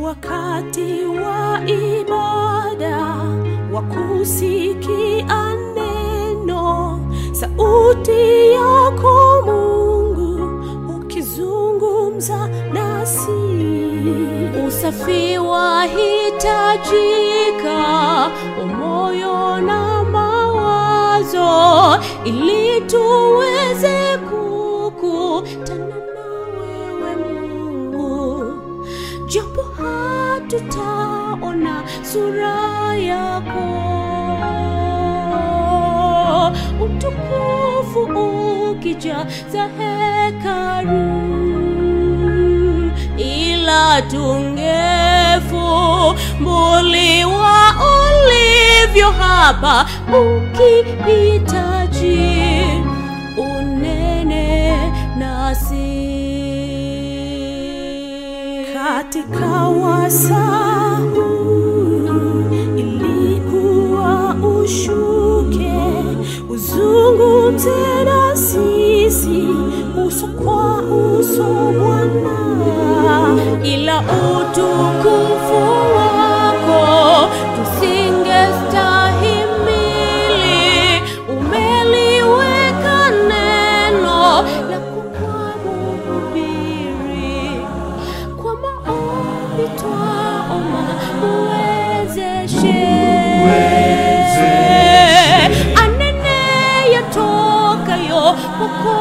wakati wa ibada wa kusikia neno, sauti yako Mungu ukizungumza nasi. Usafi wahitajika wa moyo na mawazo, ili tuweze kukutana na wewe Mungu japo hatutaona sura yako, utukufu ukijaza hekalu, ila tungefumbuliwa ulivyo hapa, ukihitaji unene nasi katika wasaa huu ilikuwa ushuke uzungumze na sisi uso kwa uso Bwana, ila utukufu wako tusingestahimili. Umeliweka neno lako kwa mhubiri kwa maombi twaomba uwezeshe anene yatokayo huko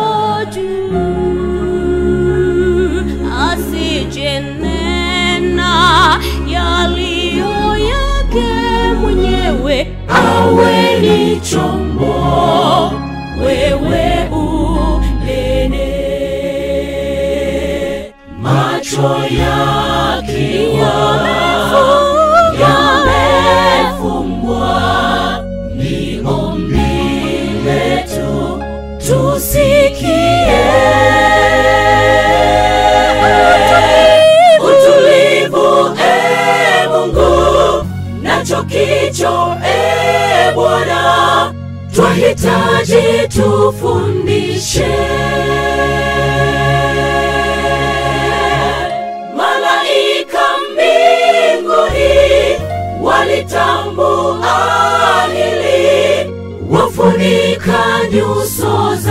juu, asijenena yaliyo yake mwenyewe, awe ni chombo wewe unene macho yakiwa yamefumbwa, ni ombi letu tusikie. Utulivu e Mungu, nacho kicho e Bwana, twahitaji tufundishe malaika mbinguni walitambua hili, wafunika nyuso